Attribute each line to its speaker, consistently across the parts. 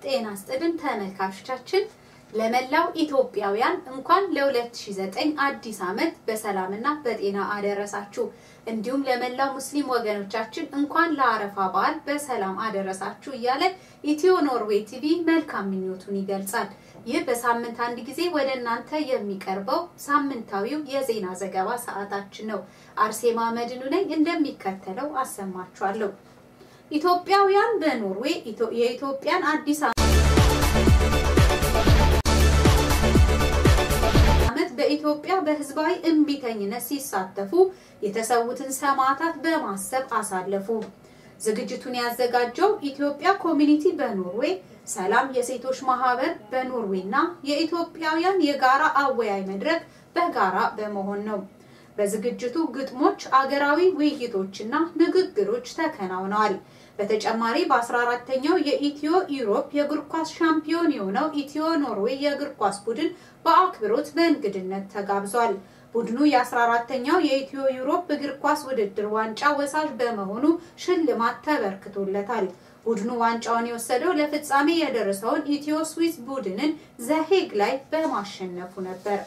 Speaker 1: ጤና ይስጥልን ተመልካቾቻችን። ለመላው ኢትዮጵያውያን እንኳን ለ2009 አዲስ ዓመት በሰላምና በጤና አደረሳችሁ። እንዲሁም ለመላው ሙስሊም ወገኖቻችን እንኳን ለአረፋ በዓል በሰላም አደረሳችሁ እያለ ኢትዮ ኖርዌይ ቲቪ መልካም ምኞቱን ይገልጻል። ይህ በሳምንት አንድ ጊዜ ወደ እናንተ የሚቀርበው ሳምንታዊው የዜና ዘገባ ሰዓታችን ነው። አርሴማ መድኑ ነኝ፣ እንደሚከተለው አሰማችኋለሁ። ኢትዮጵያውያን በኖርዌይ የኢትዮጵያን አዲስ ዓመት በኢትዮጵያ በህዝባዊ እምቢተኝነት ሲሳተፉ የተሰዉትን ሰማዕታት በማሰብ አሳለፉ። ዝግጅቱን ያዘጋጀው ኢትዮጵያ ኮሚኒቲ በኖርዌይ፣ ሰላም የሴቶች ማህበር በኖርዌይ እና የኢትዮጵያውያን የጋራ አወያይ መድረክ በጋራ በመሆን ነው። በዝግጅቱ ግጥሞች፣ አገራዊ ውይይቶችና ንግግሮች ተከናውነዋል። በተጨማሪ በ14ተኛው የኢትዮ ኢሮፕ የእግር ኳስ ሻምፒዮን የሆነው ኢትዮ ኖርዌይ የእግር ኳስ ቡድን በአክብሮት በእንግድነት ተጋብዟል። ቡድኑ የ14ተኛው የኢትዮ ዩሮፕ እግር ኳስ ውድድር ዋንጫ ወሳጅ በመሆኑ ሽልማት ተበርክቶለታል። ቡድኑ ዋንጫውን የወሰደው ለፍጻሜ የደረሰውን ኢትዮ ስዊስ ቡድንን ዘሄግ ላይ በማሸነፉ ነበር።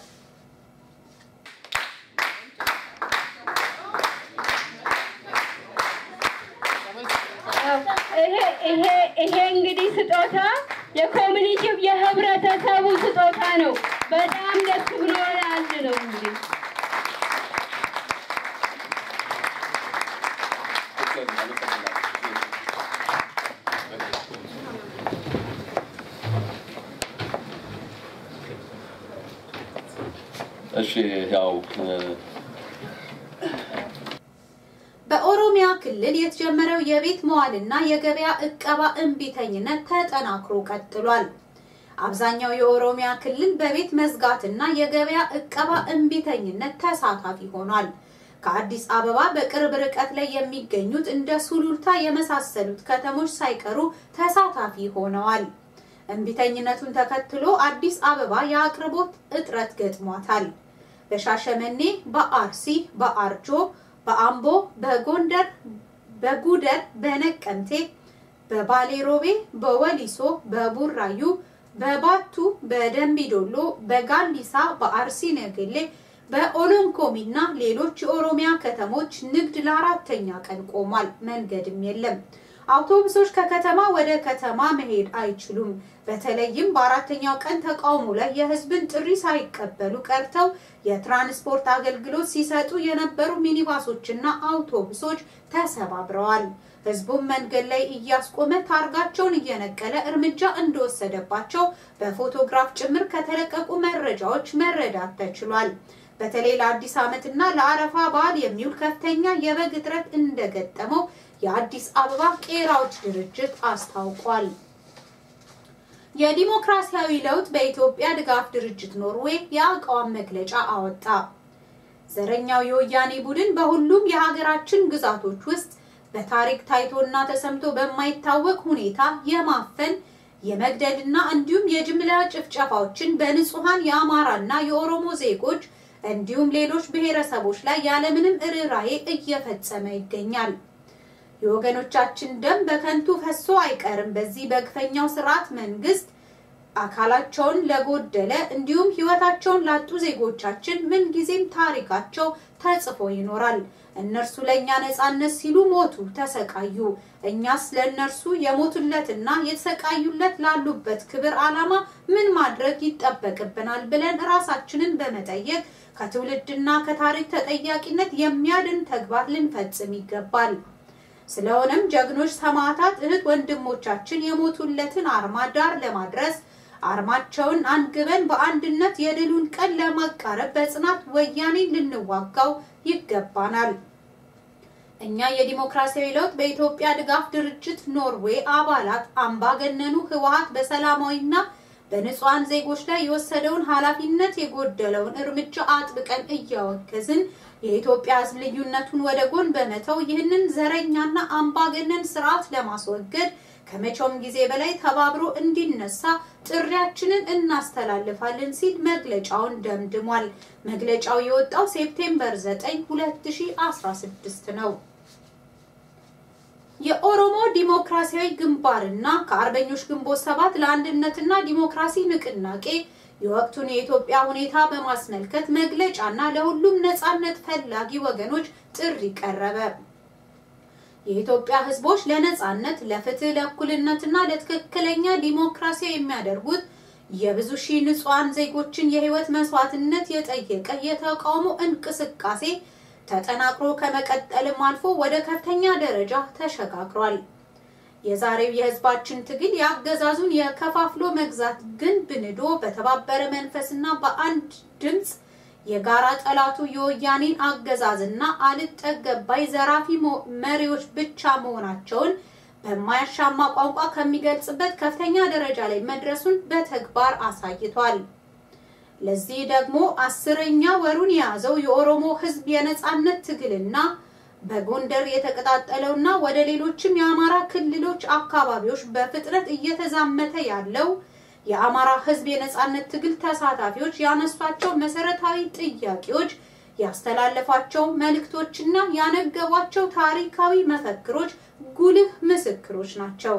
Speaker 2: ይሄ እንግዲህ ስጦታ የኮሚኒቲው የህብረተሰቡ ስጦታ ነው። በጣም ደስ ብሎናል ነው እንግዲህ
Speaker 3: እሺ ያው
Speaker 1: በኦሮሚያ ክልል የተጀመረው የቤት መዋልና የገበያ እቀባ እምቢተኝነት ተጠናክሮ ቀጥሏል። አብዛኛው የኦሮሚያ ክልል በቤት መዝጋትና የገበያ እቀባ እምቢተኝነት ተሳታፊ ሆኗል። ከአዲስ አበባ በቅርብ ርቀት ላይ የሚገኙት እንደ ሱሉልታ የመሳሰሉት ከተሞች ሳይቀሩ ተሳታፊ ሆነዋል። እምቢተኝነቱን ተከትሎ አዲስ አበባ የአቅርቦት እጥረት ገጥሟታል። በሻሸመኔ፣ በአርሲ፣ በአርጆ በአምቦ፣ በጎንደር፣ በጉደር፣ በነቀምቴ፣ በባሌሮቤ፣ በወሊሶ፣ በቡራዩ፣ በባቱ፣ በደምቢዶሎ፣ በጋሊሳ፣ በአርሲ ነገሌ፣ በኦሎንኮሚ እና ሌሎች የኦሮሚያ ከተሞች ንግድ ለአራተኛ ቀን ቆሟል። መንገድም የለም። አውቶቡሶች ከከተማ ወደ ከተማ መሄድ አይችሉም። በተለይም በአራተኛው ቀን ተቃውሞ ላይ የህዝብን ጥሪ ሳይቀበሉ ቀርተው የትራንስፖርት አገልግሎት ሲሰጡ የነበሩ ሚኒባሶችና አውቶቡሶች ተሰባብረዋል። ህዝቡም መንገድ ላይ እያስቆመ ታርጋቸውን እየነቀለ እርምጃ እንደወሰደባቸው በፎቶግራፍ ጭምር ከተለቀቁ መረጃዎች መረዳት ተችሏል። በተለይ ለአዲስ ዓመትና ለአረፋ በዓል የሚውል ከፍተኛ የበግ እጥረት እንደገጠመው የአዲስ አበባ ቄራዎች ድርጅት አስታውቋል። የዲሞክራሲያዊ ለውጥ በኢትዮጵያ ድጋፍ ድርጅት ኖርዌይ የአቋም መግለጫ አወጣ። ዘረኛው የወያኔ ቡድን በሁሉም የሀገራችን ግዛቶች ውስጥ በታሪክ ታይቶና ተሰምቶ በማይታወቅ ሁኔታ የማፈን የመግደልና እንዲሁም የጅምላ ጭፍጨፋዎችን በንጹሐን የአማራና የኦሮሞ ዜጎች እንዲሁም ሌሎች ብሔረሰቦች ላይ ያለምንም ርኅራኄ እየፈጸመ ይገኛል። የወገኖቻችን ደም በከንቱ ፈሶ አይቀርም። በዚህ በግፈኛው ስርዓት መንግስት አካላቸውን ለጎደለ እንዲሁም ህይወታቸውን ላጡ ዜጎቻችን ምንጊዜም ታሪካቸው ተጽፎ ይኖራል። እነርሱ ለእኛ ነጻነት ሲሉ ሞቱ፣ ተሰቃዩ። እኛስ ለእነርሱ የሞቱለትና የተሰቃዩለት ላሉበት ክብር ዓላማ ምን ማድረግ ይጠበቅብናል ብለን ራሳችንን በመጠየቅ ከትውልድና ከታሪክ ተጠያቂነት የሚያድን ተግባር ልንፈጽም ይገባል። ስለሆነም ጀግኖች ሰማዕታት እህት ወንድሞቻችን የሞቱለትን አርማ ዳር ለማድረስ አርማቸውን አንግበን በአንድነት የድሉን ቀን ለማቃረብ በጽናት ወያኔን ልንዋጋው ይገባናል። እኛ የዲሞክራሲያዊ ለውጥ በኢትዮጵያ ድጋፍ ድርጅት ኖርዌይ አባላት አምባገነኑ ህወሓት በሰላማዊና በንጹሐን ዜጎች ላይ የወሰደውን ኃላፊነት የጎደለውን እርምጃ አጥብቀን እያወገዝን የኢትዮጵያ ሕዝብ ልዩነቱን ወደ ጎን በመተው ይህንን ዘረኛና አምባገነን ስርዓት ለማስወገድ ከመቼውም ጊዜ በላይ ተባብሮ እንዲነሳ ጥሪያችንን እናስተላልፋለን ሲል መግለጫውን ደምድሟል። መግለጫው የወጣው ሴፕቴምበር 9 2016 ነው። የኦሮሞ ዲሞክራሲያዊ ግንባርና ከአርበኞች ግንቦት ሰባት ለአንድነትና ዲሞክራሲ ንቅናቄ የወቅቱን የኢትዮጵያ ሁኔታ በማስመልከት መግለጫና ለሁሉም ነጻነት ፈላጊ ወገኖች ጥሪ ቀረበ። የኢትዮጵያ ሕዝቦች ለነጻነት፣ ለፍትህ፣ ለእኩልነትና ለትክክለኛ ዲሞክራሲ የሚያደርጉት የብዙ ሺህ ንጹሐን ዜጎችን የህይወት መስዋዕትነት የጠየቀ የተቃውሞ እንቅስቃሴ ተጠናክሮ ከመቀጠልም አልፎ ወደ ከፍተኛ ደረጃ ተሸጋግሯል። የዛሬው የህዝባችን ትግል የአገዛዙን የከፋፍሎ መግዛት ግንብ ንዶ በተባበረ መንፈስና በአንድ ድምፅ የጋራ ጠላቱ የወያኔን አገዛዝና አልጠገባይ ዘራፊ መሪዎች ብቻ መሆናቸውን በማያሻማ ቋንቋ ከሚገልጽበት ከፍተኛ ደረጃ ላይ መድረሱን በተግባር አሳይቷል። ለዚህ ደግሞ አስረኛ ወሩን የያዘው የኦሮሞ ህዝብ የነጻነት ትግልና በጎንደር የተቀጣጠለውና ወደ ሌሎችም የአማራ ክልሎች አካባቢዎች በፍጥነት እየተዛመተ ያለው የአማራ ህዝብ የነጻነት ትግል ተሳታፊዎች ያነሷቸው መሰረታዊ ጥያቄዎች፣ ያስተላለፏቸው መልእክቶችና ያነገቧቸው ታሪካዊ መፈክሮች ጉልህ ምስክሮች ናቸው።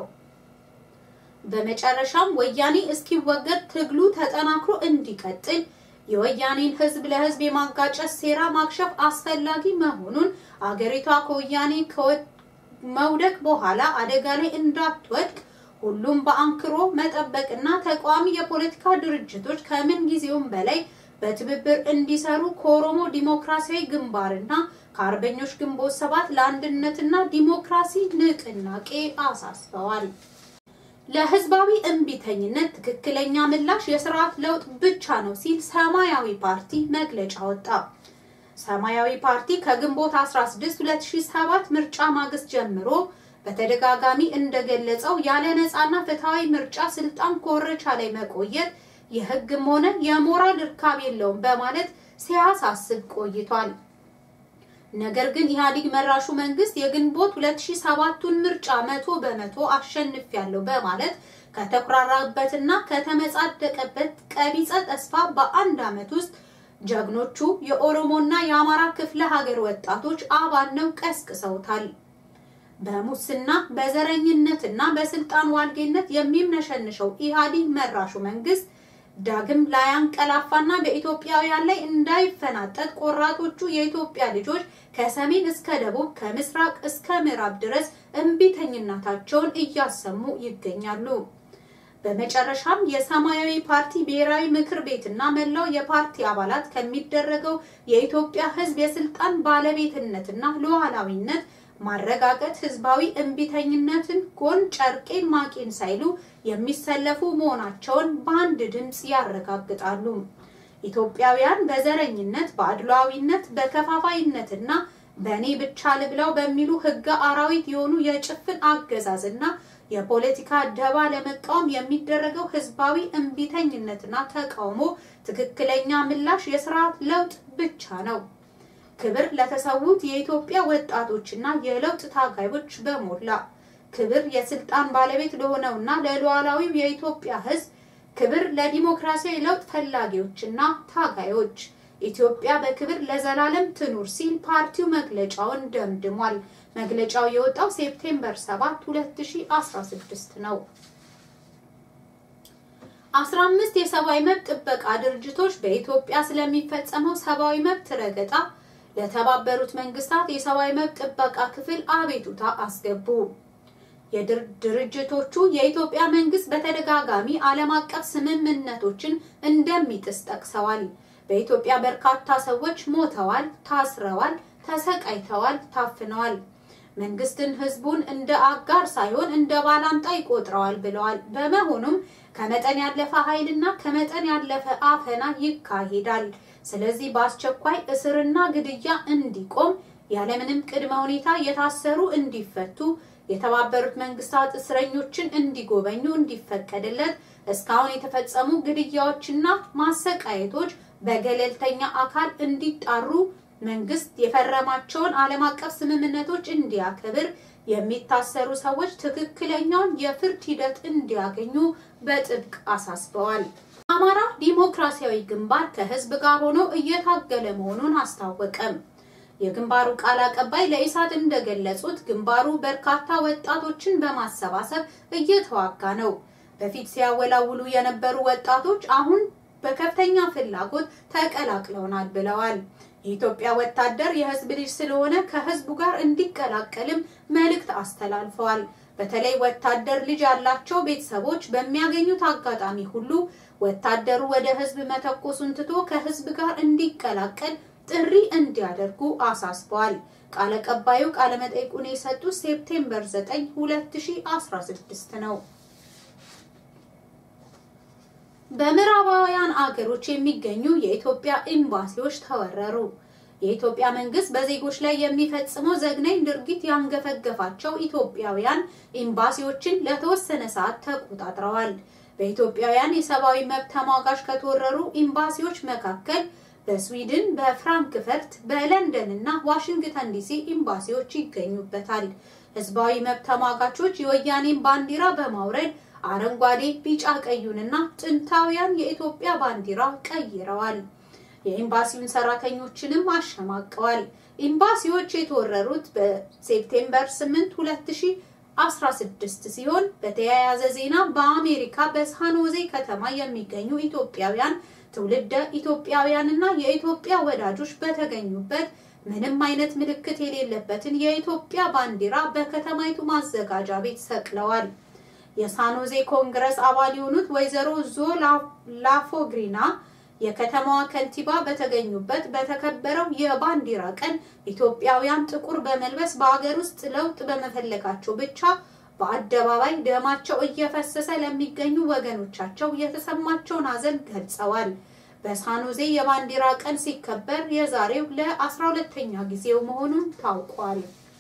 Speaker 1: በመጨረሻም ወያኔ እስኪወገድ ትግሉ ተጠናክሮ እንዲቀጥል የወያኔን ህዝብ ለህዝብ የማጋጨት ሴራ ማክሸፍ አስፈላጊ መሆኑን አገሪቷ ከወያኔ መውደቅ በኋላ አደጋ ላይ እንዳትወድቅ ሁሉም በአንክሮ መጠበቅና ተቃዋሚ የፖለቲካ ድርጅቶች ከምን ጊዜውም በላይ በትብብር እንዲሰሩ ከኦሮሞ ዲሞክራሲያዊ ግንባርና ከአርበኞች ግንቦት ሰባት ለአንድነትና ዲሞክራሲ ንቅናቄ አሳስበዋል። ለህዝባዊ እምቢተኝነት ትክክለኛ ምላሽ የስርዓት ለውጥ ብቻ ነው ሲል ሰማያዊ ፓርቲ መግለጫ ወጣ። ሰማያዊ ፓርቲ ከግንቦት 16 2007 ምርጫ ማግስት ጀምሮ በተደጋጋሚ እንደገለጸው ያለ ነፃና ፍትሃዊ ምርጫ ስልጣን ኮርቻ ላይ መቆየት የህግም ሆነ የሞራል እርካብ የለውም በማለት ሲያሳስብ ቆይቷል። ነገር ግን ኢህአዴግ መራሹ መንግስት የግንቦት 2007ቱን ምርጫ መቶ በመቶ አሸንፊያለሁ በማለት ከተኩራራበትና ከተመጻደቀበት ቀቢጸ ተስፋ በአንድ ዓመት ውስጥ ጀግኖቹ የኦሮሞና የአማራ ክፍለ ሀገር ወጣቶች አባነው ቀስቅሰውታል። በሙስና በዘረኝነትና በስልጣን ዋልጌነት የሚምነሸንሸው ኢህአዴግ መራሹ መንግስት ዳግም ላያንቀላፋና በኢትዮጵያውያን ላይ እንዳይፈናጠጥ ቆራጦቹ የኢትዮጵያ ልጆች ከሰሜን እስከ ደቡብ ከምስራቅ እስከ ምዕራብ ድረስ እምቢተኝነታቸውን እያሰሙ ይገኛሉ። በመጨረሻም የሰማያዊ ፓርቲ ብሔራዊ ምክር ቤትና መላው የፓርቲ አባላት ከሚደረገው የኢትዮጵያ ሕዝብ የስልጣን ባለቤትነትና ሉዓላዊነት ማረጋገጥ ህዝባዊ እምቢተኝነትን ጎን ጨርቄን ማቄን ሳይሉ የሚሰለፉ መሆናቸውን በአንድ ድምፅ ያረጋግጣሉ። ኢትዮጵያውያን በዘረኝነት፣ በአድሏዊነት፣ በከፋፋይነትና በእኔ ብቻ ልብላው በሚሉ ህገ አራዊት የሆኑ የጭፍን አገዛዝና የፖለቲካ ደባ ለመቃወም የሚደረገው ህዝባዊ እምቢተኝነትና ተቃውሞ ትክክለኛ ምላሽ የስርዓት ለውጥ ብቻ ነው። ክብር ለተሰዉት የኢትዮጵያ ወጣቶችና የለውጥ ታጋዮች በሞላ ክብር የስልጣን ባለቤት ለሆነውና ለሉዓላዊው የኢትዮጵያ ህዝብ ክብር ለዲሞክራሲያዊ ለውጥ ፈላጊዎችና ታጋዮች ኢትዮጵያ በክብር ለዘላለም ትኑር ሲል ፓርቲው መግለጫውን ደምድሟል። መግለጫው የወጣው ሴፕቴምበር 7 2016 ነው። 15 የሰብአዊ መብት ጥበቃ ድርጅቶች በኢትዮጵያ ስለሚፈጸመው ሰብአዊ መብት ረገጣ ለተባበሩት መንግስታት የሰብአዊ መብት ጥበቃ ክፍል አቤቱታ አስገቡ። የድርጅቶቹ የኢትዮጵያ መንግስት በተደጋጋሚ ዓለም አቀፍ ስምምነቶችን እንደሚጥስ ጠቅሰዋል። በኢትዮጵያ በርካታ ሰዎች ሞተዋል፣ ታስረዋል፣ ተሰቃይተዋል፣ ታፍነዋል። መንግስትን ህዝቡን እንደ አጋር ሳይሆን እንደ ባላንጣ ይቆጥረዋል ብለዋል። በመሆኑም ከመጠን ያለፈ ኃይልና ከመጠን ያለፈ አፈና ይካሄዳል። ስለዚህ በአስቸኳይ እስርና ግድያ እንዲቆም፣ ያለምንም ቅድመ ሁኔታ የታሰሩ እንዲፈቱ፣ የተባበሩት መንግስታት እስረኞችን እንዲጎበኙ እንዲፈቀድለት፣ እስካሁን የተፈጸሙ ግድያዎችና ማሰቃየቶች በገለልተኛ አካል እንዲጣሩ፣ መንግስት የፈረማቸውን ዓለም አቀፍ ስምምነቶች እንዲያከብር፣ የሚታሰሩ ሰዎች ትክክለኛውን የፍርድ ሂደት እንዲያገኙ በጥብቅ አሳስበዋል። አማራ ዲሞክራሲያዊ ግንባር ከህዝብ ጋር ሆኖ እየታገለ መሆኑን አስታወቀም። የግንባሩ ቃል አቀባይ ለኢሳት እንደገለጹት ግንባሩ በርካታ ወጣቶችን በማሰባሰብ እየተዋጋ ነው። በፊት ሲያወላውሉ የነበሩ ወጣቶች አሁን በከፍተኛ ፍላጎት ተቀላቅለውናል ብለዋል። የኢትዮጵያ ወታደር የህዝብ ልጅ ስለሆነ ከህዝቡ ጋር እንዲቀላቀልም መልእክት አስተላልፈዋል። በተለይ ወታደር ልጅ ያላቸው ቤተሰቦች በሚያገኙት አጋጣሚ ሁሉ ወታደሩ ወደ ህዝብ መተኮሱን ትቶ ከህዝብ ጋር እንዲቀላቀል ጥሪ እንዲያደርጉ አሳስበዋል። ቃል አቀባዩ ቃለ መጠይቁን የሰጡት ሴፕቴምበር 9 2016 ነው። በምዕራባውያን አገሮች የሚገኙ የኢትዮጵያ ኤምባሲዎች ተወረሩ። የኢትዮጵያ መንግስት በዜጎች ላይ የሚፈጽመው ዘግናኝ ድርጊት ያንገፈገፋቸው ኢትዮጵያውያን ኤምባሲዎችን ለተወሰነ ሰዓት ተቆጣጥረዋል። በኢትዮጵያውያን የሰብአዊ መብት ተሟጋች ከተወረሩ ኤምባሲዎች መካከል በስዊድን፣ በፍራንክፈርት፣ በለንደን እና ዋሽንግተን ዲሲ ኤምባሲዎች ይገኙበታል። ህዝባዊ መብት ተሟጋቾች የወያኔን ባንዲራ በማውረድ አረንጓዴ፣ ቢጫ ቀዩንና ጥንታውያን የኢትዮጵያ ባንዲራ ቀይረዋል። የኤምባሲውን ሰራተኞችንም አሸማቀዋል። ኤምባሲዎች የተወረሩት በሴፕቴምበር 8 2016 ሲሆን በተያያዘ ዜና በአሜሪካ በሳንሆዜ ከተማ የሚገኙ ኢትዮጵያውያን ትውልደ ኢትዮጵያውያንና የኢትዮጵያ ወዳጆች በተገኙበት ምንም አይነት ምልክት የሌለበትን የኢትዮጵያ ባንዲራ በከተማይቱ ማዘጋጃ ቤት ሰቅለዋል። የሳኖዜ ኮንግረስ አባል የሆኑት ወይዘሮ ዞ ላፎግሪና የከተማዋ ከንቲባ በተገኙበት በተከበረው የባንዲራ ቀን ኢትዮጵያውያን ጥቁር በመልበስ በሀገር ውስጥ ለውጥ በመፈለጋቸው ብቻ በአደባባይ ደማቸው እየፈሰሰ ለሚገኙ ወገኖቻቸው የተሰማቸውን ሐዘን ገልጸዋል። በሳኖዜ የባንዲራ ቀን ሲከበር የዛሬው ለአስራ ሁለተኛ ጊዜው መሆኑን ታውቋል።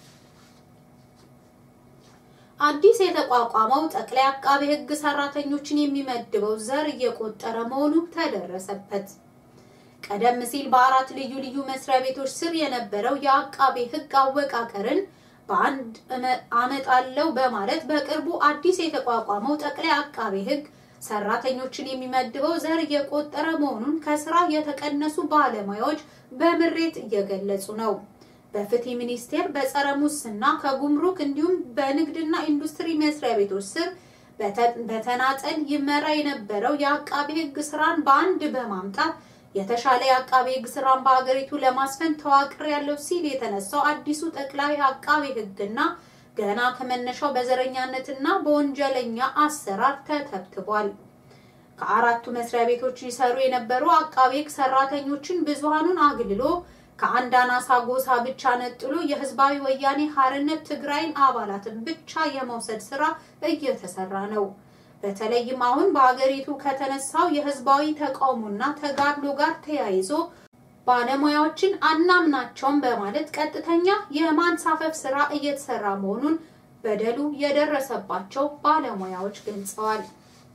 Speaker 1: አዲስ የተቋቋመው ጠቅላይ አቃቤ ሕግ ሰራተኞችን የሚመድበው ዘር እየቆጠረ መሆኑ ተደረሰበት። ቀደም ሲል በአራት ልዩ ልዩ መስሪያ ቤቶች ስር የነበረው የአቃቤ ሕግ አወቃቀርን በአንድ አመጣለው በማለት በቅርቡ አዲስ የተቋቋመው ጠቅላይ አቃቤ ሕግ ሰራተኞችን የሚመድበው ዘር እየቆጠረ መሆኑን ከስራ የተቀነሱ ባለሙያዎች በምሬት እየገለጹ ነው። በፍትህ ሚኒስቴር በጸረ ሙስና ከጉምሩክ እንዲሁም በንግድና ኢንዱስትሪ መስሪያ ቤቶች ስር በተናጠል ይመራ የነበረው የአቃቤ ሕግ ስራን በአንድ በማምጣት የተሻለ የአቃቤ ሕግ ስራን በሀገሪቱ ለማስፈን ተዋቅር ያለው ሲል የተነሳው አዲሱ ጠቅላይ አቃቤ ሕግና ገና ከመነሻው በዘረኛነትና በወንጀለኛ አሰራር ተተብትቧል። ከአራቱ መስሪያ ቤቶች ይሰሩ የነበሩ አቃቤ ሕግ ሰራተኞችን ብዙሃኑን አግልሎ ከአንድ አናሳ ጎሳ ብቻ ነጥሎ የህዝባዊ ወያኔ ሀርነት ትግራይን አባላትን ብቻ የመውሰድ ስራ እየተሰራ ነው። በተለይም አሁን በሀገሪቱ ከተነሳው የህዝባዊ ተቃውሞና ተጋድሎ ጋር ተያይዞ ባለሙያዎችን አናምናቸውም በማለት ቀጥተኛ የማንሳፈፍ ስራ እየተሰራ መሆኑን በደሉ የደረሰባቸው ባለሙያዎች ገልጸዋል።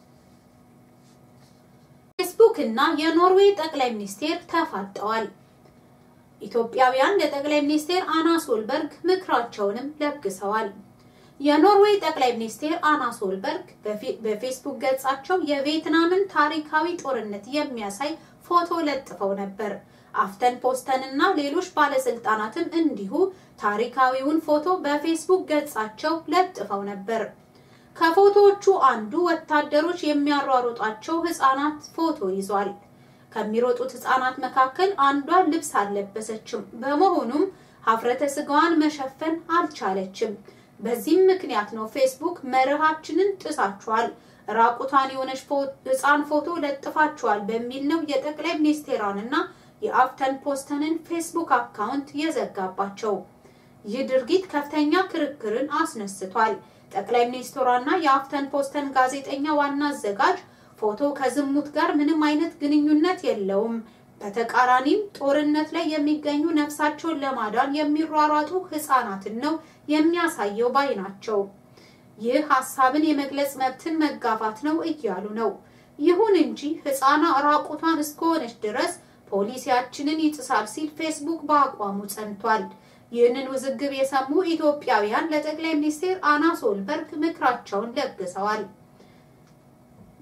Speaker 1: ፌስቡክ እና የኖርዌይ ጠቅላይ ሚኒስቴር ተፋጠዋል። ኢትዮጵያውያን ለጠቅላይ ሚኒስቴር አና ሶልበርግ ምክራቸውንም ለግሰዋል። የኖርዌይ ጠቅላይ ሚኒስቴር አና ሶልበርግ በፌስቡክ ገጻቸው የቪየትናምን ታሪካዊ ጦርነት የሚያሳይ ፎቶ ለጥፈው ነበር። አፍተን ፖስተን እና ሌሎች ባለስልጣናትም እንዲሁ ታሪካዊውን ፎቶ በፌስቡክ ገጻቸው ለጥፈው ነበር። ከፎቶዎቹ አንዱ ወታደሮች የሚያሯሩጧቸው ህፃናት ፎቶ ይዟል። ከሚሮጡት ህፃናት መካከል አንዷ ልብስ አልለበሰችም። በመሆኑም ሀፍረተ ስጋዋን መሸፈን አልቻለችም። በዚህም ምክንያት ነው ፌስቡክ መርሃችንን ጥሳችኋል፣ ራቁቷን የሆነች ህፃን ፎቶ ለጥፋችኋል በሚል ነው የጠቅላይ ሚኒስቴሯንና የአፍተን ፖስተንን ፌስቡክ አካውንት የዘጋባቸው። ይህ ድርጊት ከፍተኛ ክርክርን አስነስቷል። ጠቅላይ ሚኒስትሯና የአፍተን ፖስተን ጋዜጠኛ ዋና አዘጋጅ ፎቶ ከዝሙት ጋር ምንም አይነት ግንኙነት የለውም፣ በተቃራኒም ጦርነት ላይ የሚገኙ ነፍሳቸውን ለማዳን የሚሯሯጡ ህፃናትን ነው የሚያሳየው ባይ ናቸው። ይህ ሀሳብን የመግለጽ መብትን መጋፋት ነው እያሉ ነው። ይሁን እንጂ ህፃና ራቁቷን እስከሆነች ድረስ ፖሊሲያችንን ይጥሳል ሲል ፌስቡክ በአቋሙ ጸንቷል። ይህንን ውዝግብ የሰሙ ኢትዮጵያውያን ለጠቅላይ ሚኒስትር አና ሶልበርግ ምክራቸውን ለግሰዋል።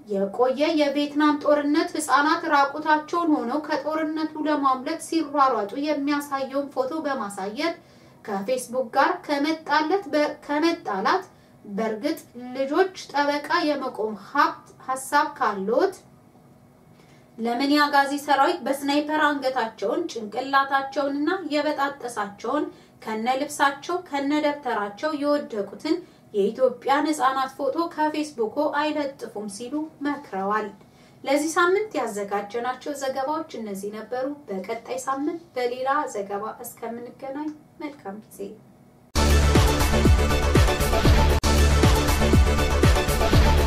Speaker 1: የቆየ የቪየትናም ጦርነት ህፃናት ራቁታቸውን ሆነው ከጦርነቱ ለማምለጥ ሲሯሯጡ የሚያሳየውን ፎቶ በማሳየት ከፌስቡክ ጋር ከመጣለት ከመጣላት በእርግጥ ልጆች ጠበቃ የመቆም ሀብት ሀሳብ ካለዎት ለምን የአጋዚ ሰራዊት በስናይፐር አንገታቸውን ጭንቅላታቸውንና የበጣጠሳቸውን ከነ ልብሳቸው ከነ ደብተራቸው የወደቁትን የኢትዮጵያን ህጻናት ፎቶ ከፌስቡኩ አይለጥፉም ሲሉ መክረዋል። ለዚህ ሳምንት ያዘጋጀናቸው ዘገባዎች እነዚህ ነበሩ። በቀጣይ ሳምንት በሌላ ዘገባ እስከምንገናኝ መልካም ጊዜ